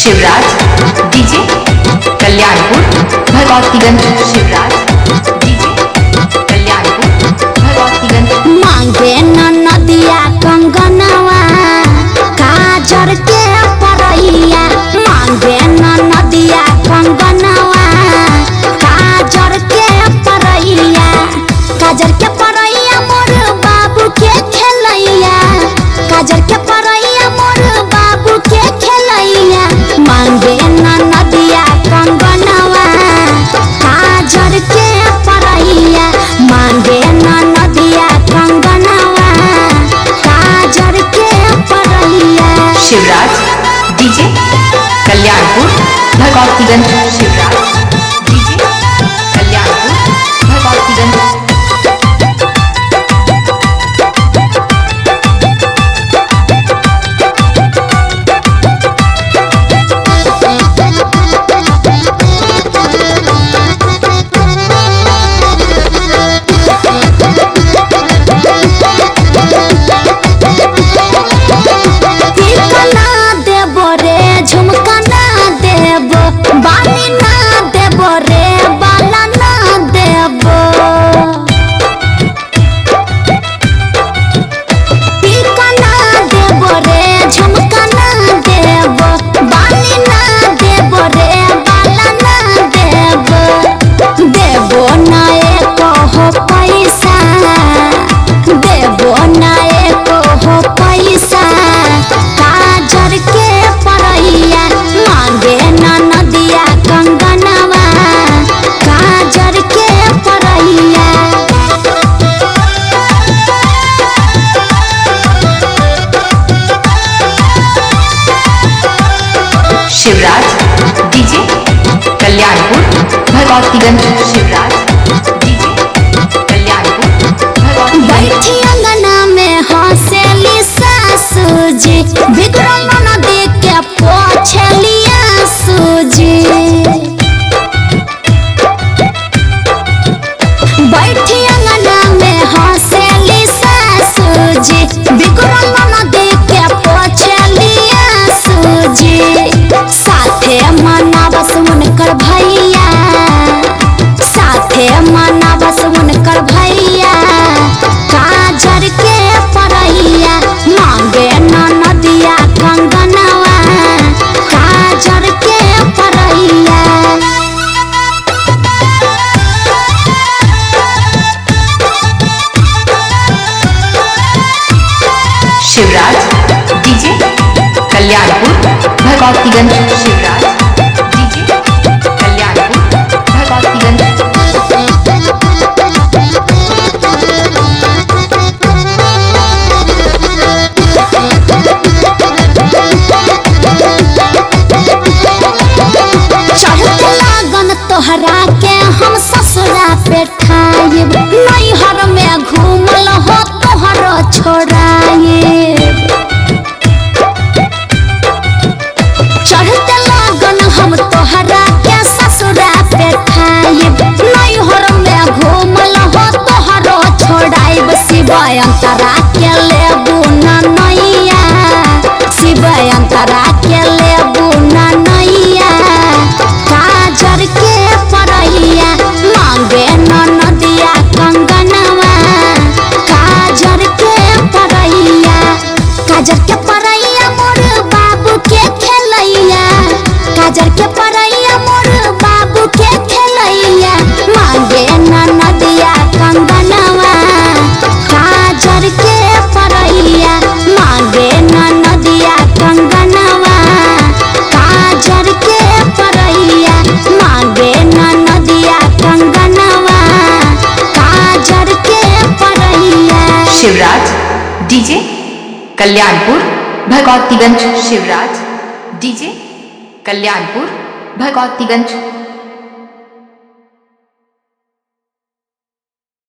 Shivraj DJ Kalyanpur Bhagwatiganj Shivraj DJ Kalyanpur Bhagwatiganj मांगे न नदिया कंगनवा काजर के परैया मांगे न नदिया कंगनवा काजर के परैया काजर के परैया मोर बाबू के खेलैया काजर के परैया मोर बाबू के खेलैया मांगे न नदिया कंगनवा काजर के परैया मांगे न नदिया कंगनवा काजर के परैया शिवराज डीजे कल्याणपुर भगवतीगंज शिवराज डीजे कल्याणपुर भगवतीगंज टीका ना देबो रे झुमका ना देबो बाली ना देबो रे बाला ना देबो टीका ना देबो रे झुमका ना देबो बाली ना देबो रे बाला ना देबो देबो ना एको हो पैसा देबो ना एको हो पैसा काजर के परैया मांगे ना नदिया कंगनवा काजर के परैया शिवराज डीजे कल्याणपुर भगवतीगंज शिवराज डीजे कल्याणपुर भगवतीगंज बैठी अंगना में हंसेली सासू जी विक्रम नदी के पोछलिया सूजी बैठी अंगना में हंसेली सासू जी विक्रम नदी के पोछलिया सूजी साथे मनावस उनकर भैया साथे मनावस उनकर भैया काजर के परैया मांगे न नदिया कंगनवा काजर के परैया शिवराज डीजे कल्याणपुर भगवतीगंज शिवराज डीजे कल्याणपुर भगवतीगंज चढ़त लागन तोहरा के हम ससुरा पे ठाइब नैहर में घूमल हो तोहर छोड़ाइब चढ़त लागन हम तोहरा के ससुरा पे ठाइब नैहर में घूमल हो तोहर छोड़ाइब शिवाय अंतरा के लेबू ना नैया शिवाय अंतरा के लेबू ना नैया काजर के परैया मांगे न नदिया कंगनवा काजर के परैया काजर के परैया मोर बाबू के खेलैया काजर के परैया मोर बाबू के खेलैया मांगे न नदिया कंगनवा काजर के परैया मांगे न नदिया कंगनवा काजर के परैया मांगे न नदिया कंगनवा काजर के परैया शिवराज डीजे कल्याणपुर भगवतीगंज शिवराज डीजे कल्याणपुर भगवतीगंज